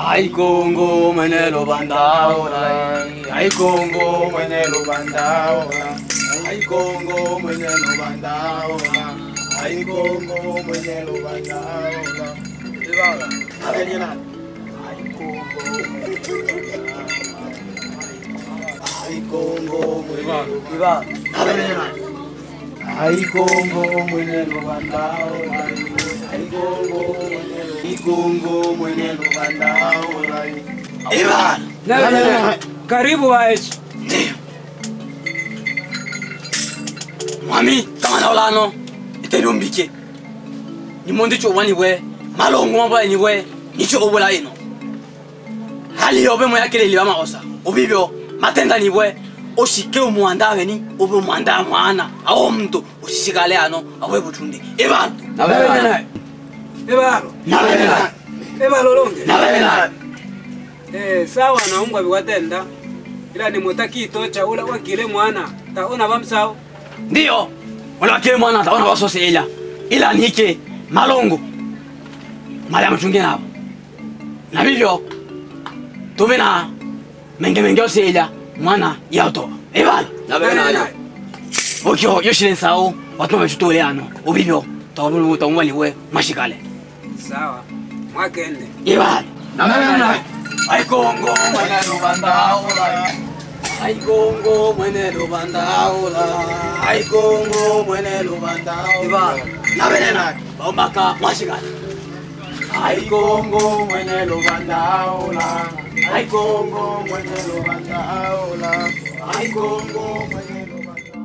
Ay Kongo mwene lubandaola Ay Kongo mwene lubandaola Ay Kongo mwene lubandaola Ay Kongo mwene lubandaola Ibala Abenina Ay Kongo Ay Kongo mwene Ibala Abenina Ay Kongo mwene lubandaola Ay Kongo mwene Ay Kongo mwene lubandaola Ibala Na- na- Karibu waechi. Ndiyo. Mwami kamana olano itelumbike nimondo cho wani we malongo mabwa ni we nicho obula ino hali yobe mo yakele liwa maosa obibyo matenda ni we oshike umuanda beni obe umuanda mwana awo mtu ushishikale ano awe butunde ebalo Nabene naye. Ebalo. nabena Ebalo longe. nabena Eh, sawa naumbwa biwatenda. Ila ni mutakito cha ula wakile mwana. Taona bamsao. ndiyo olakile mwana taona wasose ila ila nike malongo mali amachunge nabo na vivyo tuve na mengemenge ose ila mwana yautoba ebala Nabene naye. okyo yoshile nsao watu wamechutole ano ubivyo taumwaliwe mashikale Sawa. Mwakende. ibala aikongo mwene lubandaula aikongo mwene lubandaula aikongo mwene lubandaula nabenena baumaka mashikale aikongo mwene lubandaula aikongo mwene lubandaula aikongo mwene lubandaula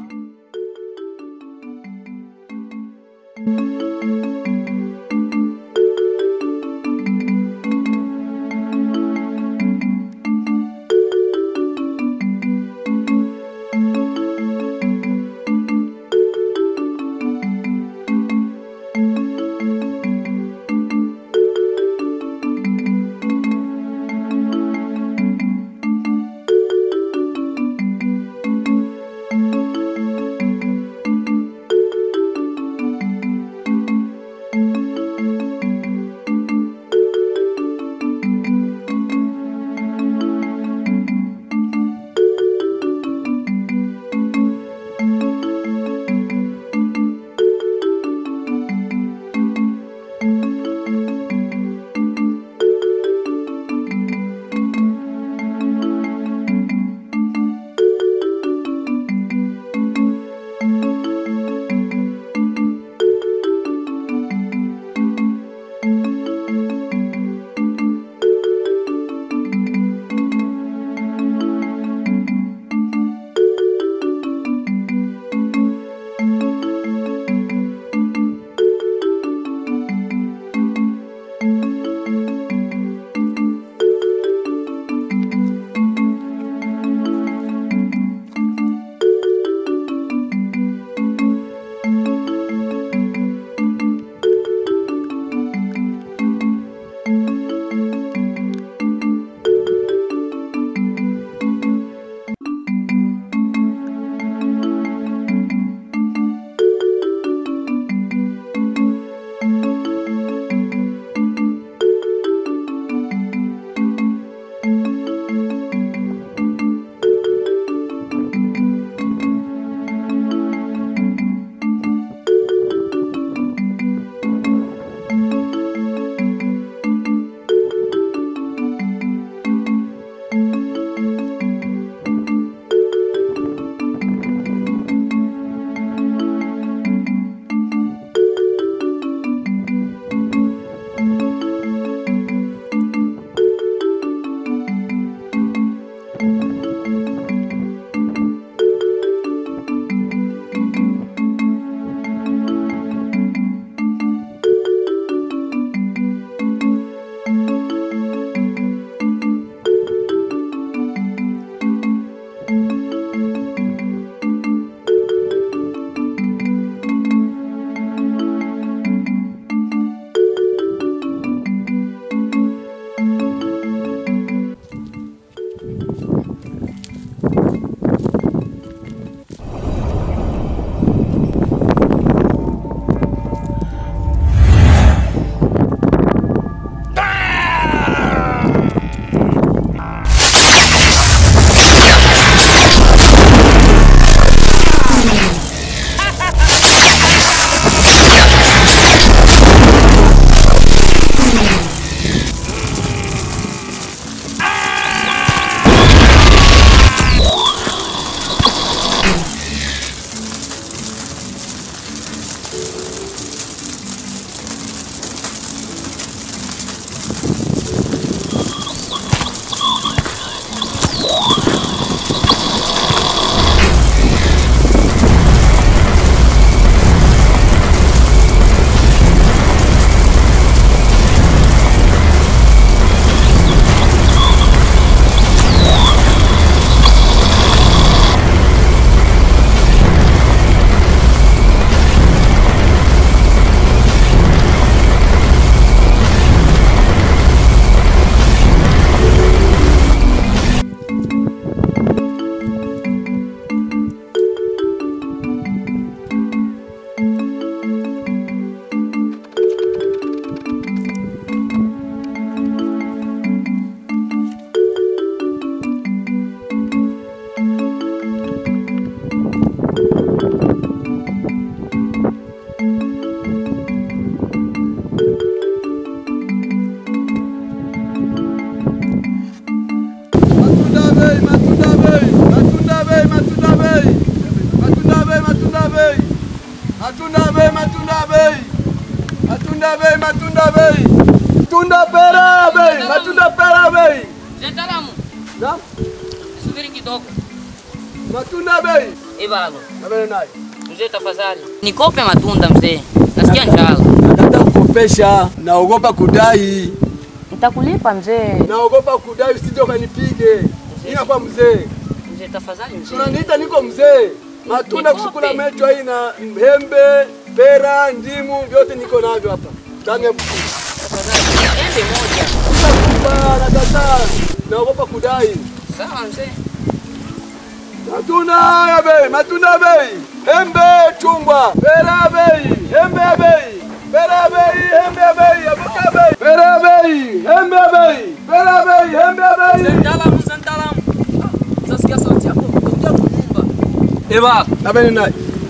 Matunda bei, matunda bei. Matunda bei, matunda bei. Matunda pera bei, matunda pera bei. Mtaalamu, Naam, subiri kidogo. matunda bei. Eh baba, Abele naye. mzee tafadhali. Nikope matunda mzee. Nasikia njala. Nataka kukopesha, naogopa kudai. Nitakulipa mzee. Naogopa kudai usije ukanipige. Ina kwa mzee. Mzee tafadhali mzee. Unaniita niko mzee. Matunda Nikope. kusukula mecho hii na embe, pera, ndimu vyote niko navyo hapa. Ndani ya buku. Tafadhali. Embe moja. Nakupa nakataa. Naogopa kudai. Sawa mzee. Matunda ya bei, matunda ya bei. Embe chungwa, pera bei, embe ya bei. Pera ya bei, embe ya bei, avuka ya bei. Pera ya bei, embe ya bei. Pera ya bei, embe ya bei. Mtaalamu, mtaalamu. Sasikia sauti yako kutoka kunyumba. Eh baba, Na beni naye.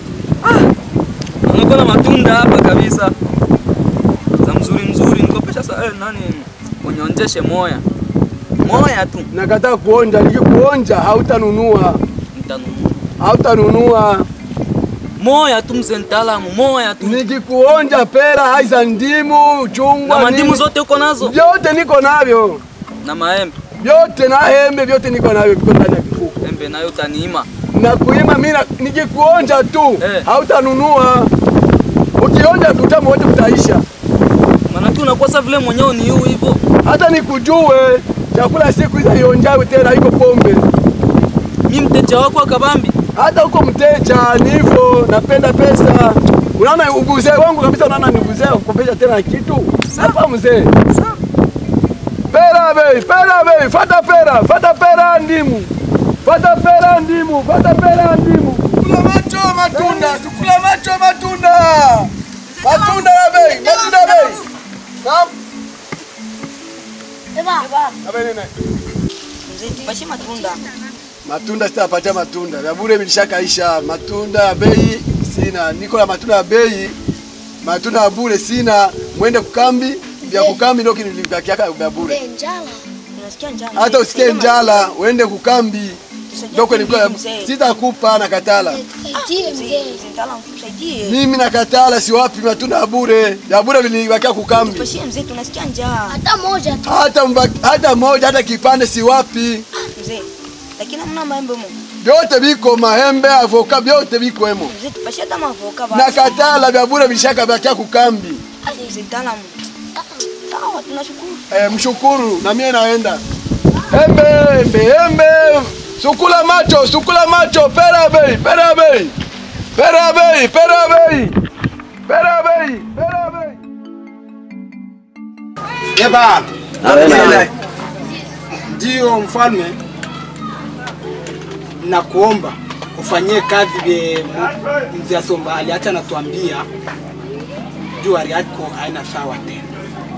niko na matunda hapa kabisa. Za mzuri mzuri, nikopesha sa eh, nani unyonjeshe moya. Moya tu Nakataa kuonja, nikikuonja hautanunua. nitanunua. Hautanunua. Moya tu mzee mtaalamu, moya tu. Nikikuonja pera, haiza ndimu, chungwa, Na mandimu nini. zote uko nazo Vyote niko navyo. na maembe. Vyote na embe vyote niko navyo viko ndani ya kifuko. Embe nayo utaniima. Na kuima mimi na- nikikuonja tu Eh. hautanunua. Ukionja utamu wote utaisha. Maana tu unakosa vile mwenyewe ni huu hivyo. Hata nikujue chakula siku hizi ionjawe tena iko pombe. Mimi mteja wako wa kabambi. Hata uko mteja ni hivyo, napenda pesa. Unaona ubuzee wangu kabisa, unaona ni ubuzee kukopesha tena kitu. Sasa mzee. Pera bei, pera bei, fata pera, fata pera ndimu. Fata pera ndimu, fata pera ndimu. Kula macho matunda, tukula macho matunda. Matunda ya bei, matunda ya bei. Naam. Abeni naye. Mzee tupatie matunda. Matunda sitapatia matunda. Vya bure vilishakaisha. Matunda ya bei sina. Niko na matunda ya bei. Matunda ya bure sina. Mwende kukambi. Vya kukambi ndio kinilivakiaka vya bure. Unasikia njala? Hata usikie njala, uende kukambi. Ndio kwenye mzee. sitakupa na katala. Mzee, mzee mtaalamu tusaidie. Mimi na katala si wapi matunda ya bure. Ya bure vilinivakia kukambi. Tupashie mzee tunasikia njaa. hata moja tu. Hata mba, hata moja hata kipande si wapi. Mzee. Lakini hamna maembe mo. Vyote viko maembe, avoka vyote viko hemo. Mzee tupashie hata mavoka Na basi. katala vya bure vilishaka vakia kukambi. Mzee mtaalamu. Sawa, tunashukuru. Eh, mshukuru na mie naenda. Embe, embe, embe. Sukula macho, sukula macho, pera bei, pera bei. Pera bei, pera bei. Pera bei, pera bei. Eba, ndio mfalme, na kuomba ufanyie kazi vye mu- mzee Asomba aliacha natuambia juu hali yako haina sawa tena.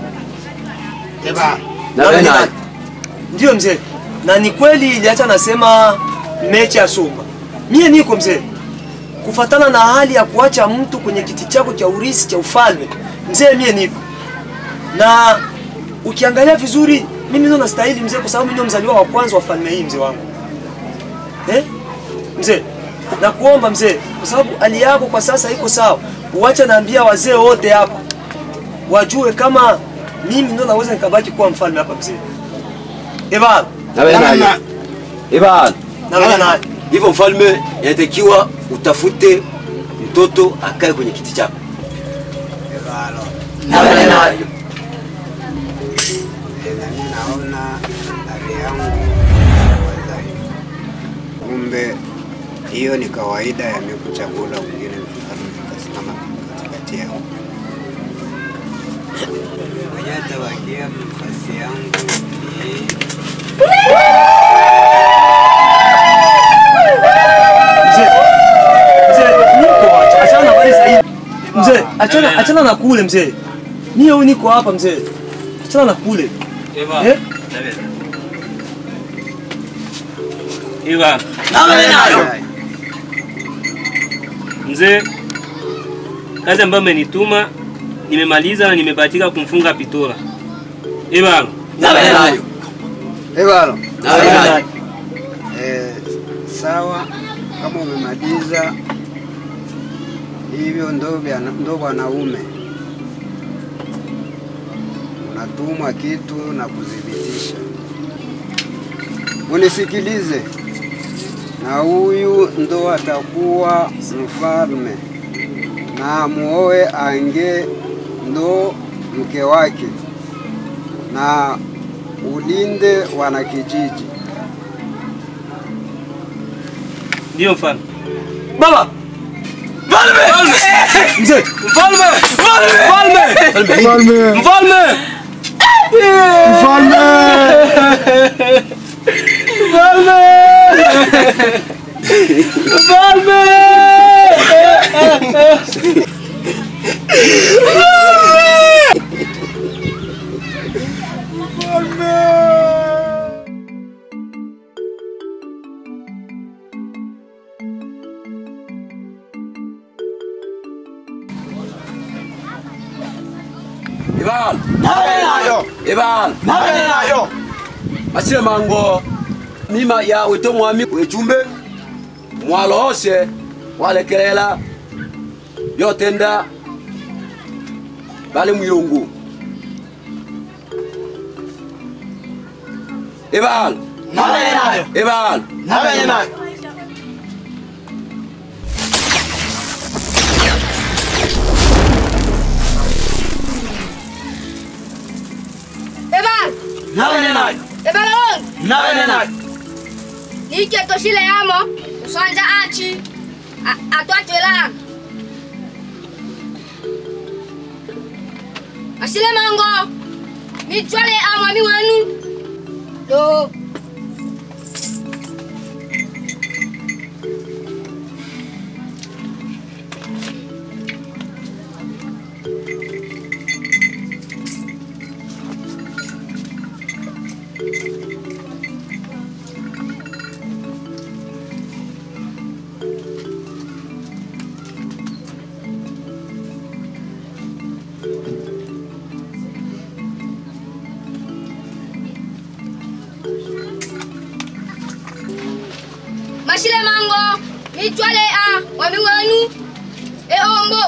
Eba, Ndio mzee, na ni kweli iliacha nasema mechi ya Sumba. Mie niko mzee, kufatana na hali ya kuacha mtu kwenye kiti chako cha urisi cha ufalme, mzee, mie niko na ukiangalia vizuri, mimi ndo nastahili mzee, kwa sababu mimi ndo mzaliwa wa kwanza wa falme hii mzee wangu eh? Mzee, nakuomba mzee, kwa sababu hali yako kwa sasa iko sawa, uache naambia wazee wote hapa wajue kama mimi ndo naweza nikabaki kuwa mfalme hapa mzee. Eba, Namna- Ivan, na na hivyo mfalme, inatakiwa utafute mtoto akae kwenye kiti chako. nami naona hali yangu wadhaifu. Kumbe hiyo ni kawaida ya mimi kuchagula mwingine mfalme kasimama katikati yao. Mwenye atabakia nafasi yangu ni mzee. Mzee, niko acha- achana na habari za hii. Mzee, achana achana na kule mzee. Mie huyu niko hapa mzee. Achana na kule. Eh? Ivan. Mzee, kazi ambayo amenituma nimemaliza na nimebahatika kumfunga Pitora. Ivan. Ebalo. Eh, sawa kama umemaliza hivyo ndo vya- ndo wanaume unatumwa kitu na kudhibitisha. Munisikilize, na huyu ndo atakuwa mfalme, na muoe ange ndo mke wake, na ulinde wanakijiji. Ndio mfalme. Baba! Mfalme! Mzee, Mfalme! Mfalme! Mfalme! Mfalme! Ibal! nayo Ibal! nayo Masile mango mima ya wito mwami wechumbe mwalose walekelela byotenda bali muyungu Ibal! nayo Ibal! nayo nayo Ebal, nayo nayo ebal on. nayo nayo Nike toshile amo, usanja achi. Atwatela. Asile mango. Mi chwale amo mi wenu. Do. Masile mango. Mi chwale a wami wenu. E ombo.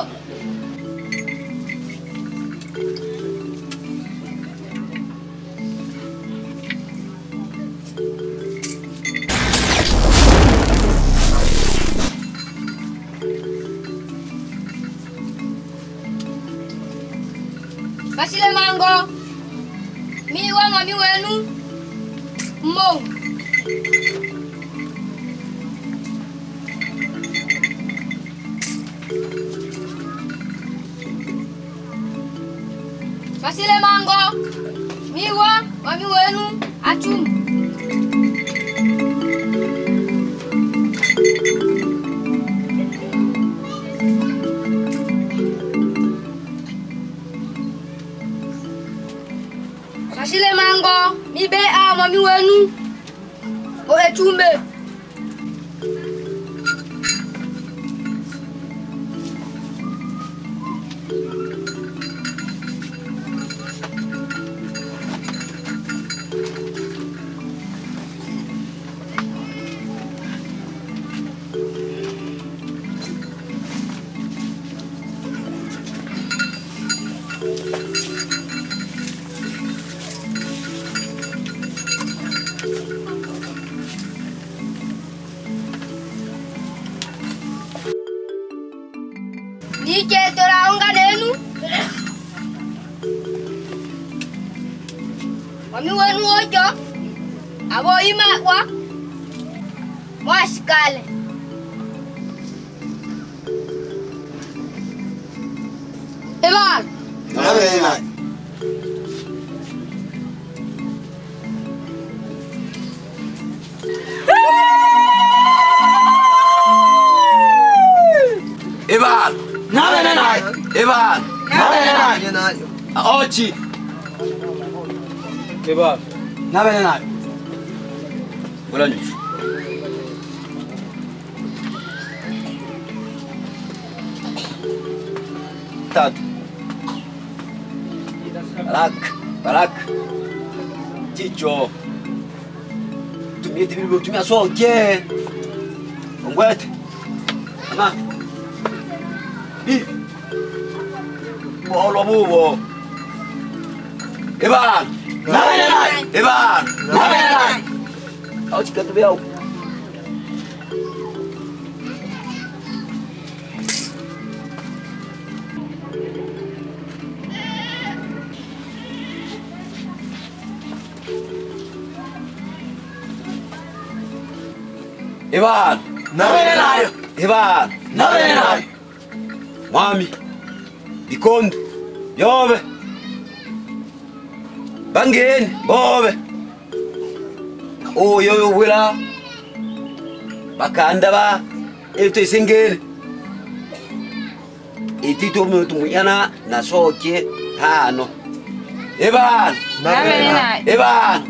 Masile mango. Mi wa wami wenu. Mo. Masile mango. Miwa wami wenu achum. Masile mango. Mi be a wami wenu. O echumbe. Nike toraunga nenu. Wami wenu ojo. Abo ima wa. Mwashikale. Ebal. nayo nayo Ibal! nayo nayo Ibal! nayo nayo Ochi! Ebal. nayo nayo Wala nyushu. Tatu. Barak, barak. Chicho. Tumie tibi tumia soke. Ongwete. Ama. Bolo bubo. Eban. Eban. Au chikatu bia. Eban. Eban. Mwami. Bikondo. Yobe. Bangeni. Bobe. Oyo wila. Bakanda ba. Eto isengele. Itito muntu muyana na soke hano. Eban. Eban.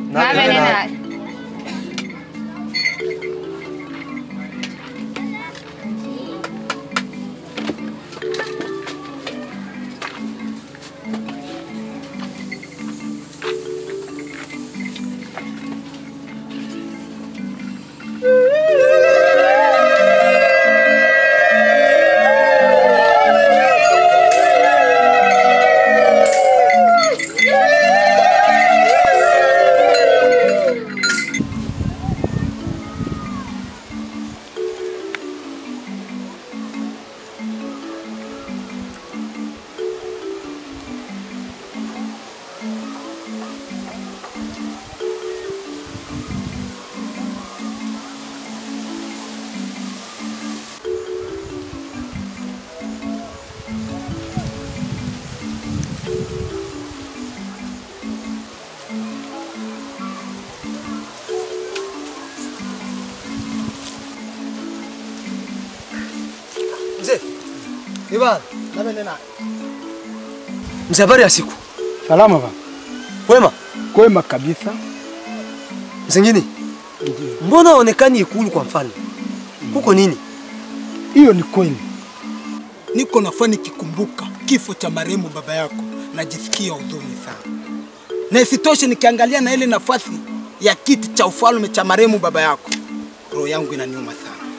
Mzee. Ivan, Nabele na. mzee habari ya siku. Salama baba. Kwema? Kwema kabisa. Zingine? Mbona onekani ikulu kwa mfalme? Kuko nini? Hiyo ni kweli. Niko nafaa nikikumbuka kifo cha marehemu baba yako, najisikia huzuni sana, na isitoshe nikiangalia na ile nafasi ya kiti cha ufalme cha marehemu baba yako, roho yangu inaniuma sana.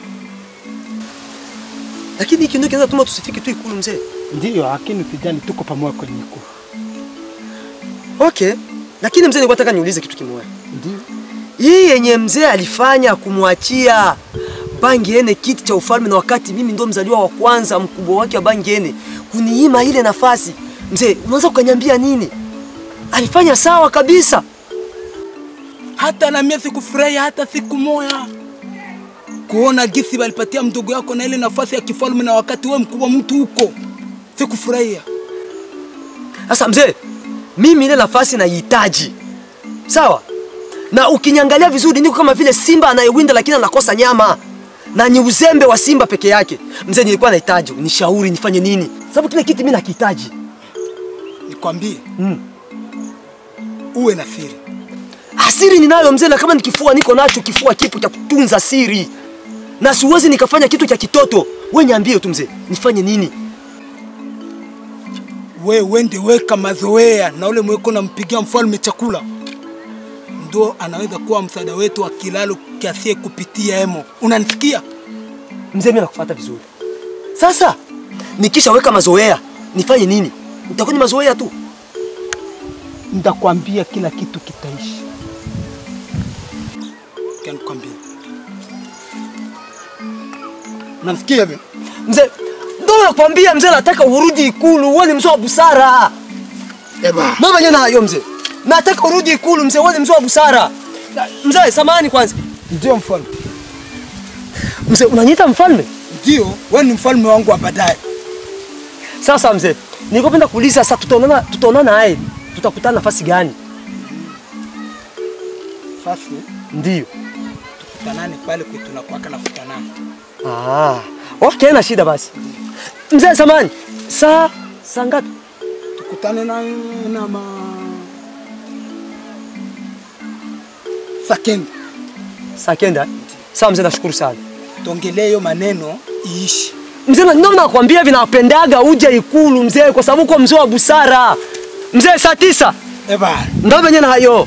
Lakini hiki ndio kinaweza tuma tusifike tu ikulu mzee. Ndiyo, lakini sijali, tuko pamoja kwenye ikulu. Okay. Lakini mzee nilikuwa nataka niulize kitu kimoja. Ndiyo. Hii yenye mzee alifanya kumwachia Bangiene kiti cha ufalme na wakati mimi ndo mzaliwa wa kwanza mkubwa wake wa Bangiene kuniima ile nafasi. Mzee, unaweza ukaniambia nini? Alifanya sawa kabisa. Hata na mimi sikufurahia hata siku moja kuona gisi walipatia mdogo yako na ile nafasi ya kifalme, na wakati wewe mkubwa mtu huko, sikufurahia. Sasa mzee, mimi ile nafasi naihitaji. Sawa? Na ukiniangalia vizuri niko kama vile simba anayewinda lakini anakosa nyama. Na ni uzembe wa simba peke yake. Mzee, nilikuwa nahitaji nishauri nifanye nini? Sababu kile kiti mimi nakihitaji. Nikwambie Mm. uwe na siri. Asiri ninayo mzee, na kama nikifua niko nacho kifua kipo cha kutunza siri, na siwezi nikafanya kitu cha kitoto. We niambie tu mzee, nifanye nini? we wende weka mazoea na ule mweko nampigia mfalme chakula, ndo anaweza kuwa msaada wetu wa kilalo kiasie kupitia emo. Unanisikia? Mzee, mimi nakufuata vizuri. Sasa nikishaweka mazoea nifanye nini? Utakuwa ni mazoea tu. Nitakwambia kila kitu kitaishi. Kanikwambia, unanisikia hivyo? Mzee, ndo nakwambia mzee, nataka urudi ikulu, uwe ni mzee wa busara. Eba, Mama mwenyewe nayo mzee, nataka urudi ikulu mzee, uwe ni mzee wa busara. Na- Mzee, samahani kwanza. ndio mfalme, Mzee, unaniita mfalme? ndio wewe ni mfalme wangu wa baadaye. Sasa mzee, nikopenda kuuliza sasa, tutaonana tutaonana naye, tutakutana nafasi gani? Sasa Ndio. tukutanane pale kwetu tunakuwaka na futanana. Ah, okay, na shida basi. Mzee, samahani, saa saa ngapi? Tukutane na na ma Sakeni, Saa kenda. Sawa mzee, nashukuru sana. tuongelee hiyo maneno iishi. Mzee, na- ndio nakwambia vinapendaga uje ikulu mzee, kwa sababu uko mzee wa busara. Mzee, saa tisa Eba, ndo venye na hayo.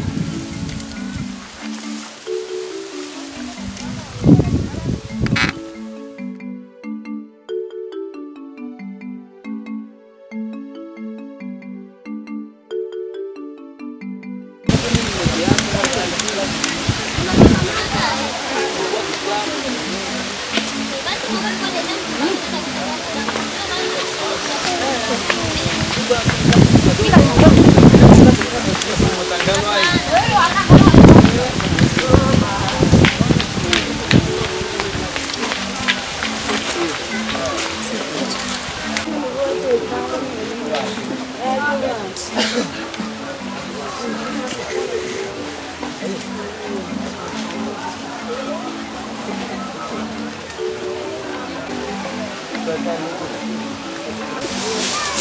Thank you.